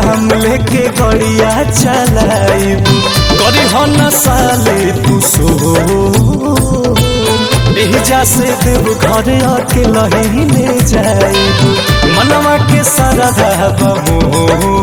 हम लेके गड़िया चलाइब करी हो न साले तू सो एजा से देव घर आके लहीने जाइब मनवा के सारा बमो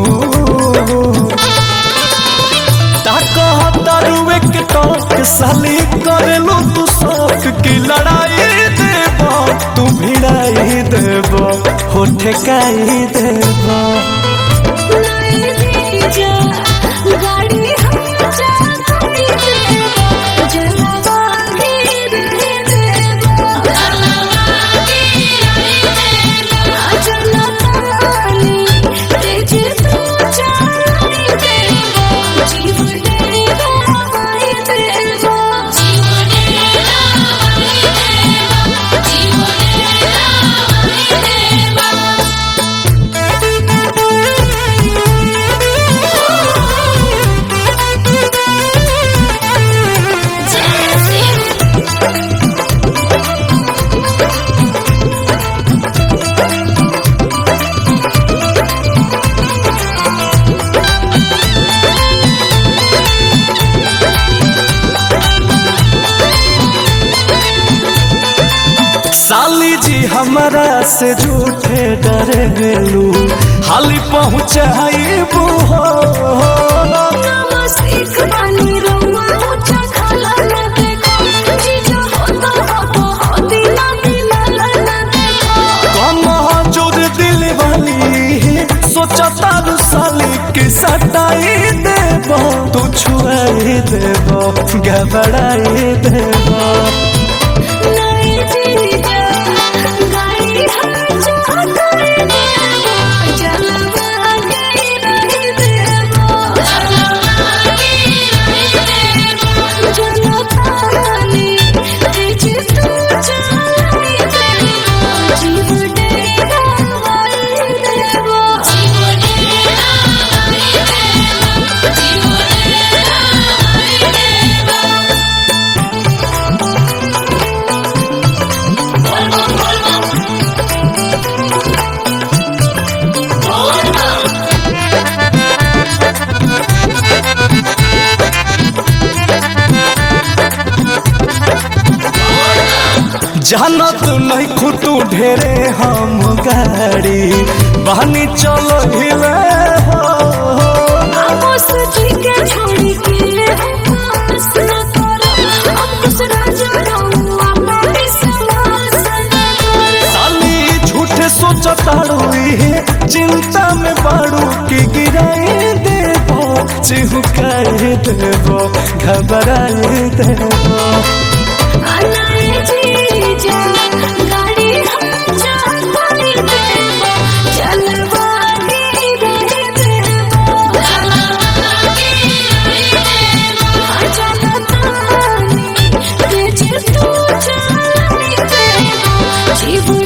तारुए के टोक साली करेलो तू शौक की लड़ाई देब तू भिड़ाई देब हो ठेकाई देब नहीं दीजा गाड़ी हम जाती देबो जलवा के रहे देबो जलवा के रहे देबो जलतानी तेज तू चलाई देबो जीव डेरा वाई देबो जीव डेरा वाई देबो जीव डेरा वाई देबो साली जी हमारा से झूठे डरे गेलू हाली पहुँचाइबू हो नमस्ते पानी रउआ ऊंचा खाला न देखो जीजो होता हो होती ना दिला न देखो कम जोर दिल वाली सोचा तारू साली के सटाई देब तू छुआई देब घबराई देब नहीं जीजा गाड़ी हम जाते देबो जलवा के रही देबो जलवा के रही देबो जलतानी तेज तू चलाई देबो जीव डेरा वाई देबो जीव डेरा वाई देबो जीव डेरा वाई देबो जाना तू नहीं खुटू ढेरे हम गाड़ी बहनी चलो हिले हो आपस ठीक है छोड़ी के पास न करो अब दूसरा जानो अपना विश्वास न करो साली झूठे सोचताड़ू चिंता में बाड़ू की गिराई देबो चिहुकाई देबो घबराई देबो अनाए जीजा गाड़ी हम जाते देबो चलवा के रहे देबो चलवा के रहे देबो चलतानी तेज तू चलाई देबो जीव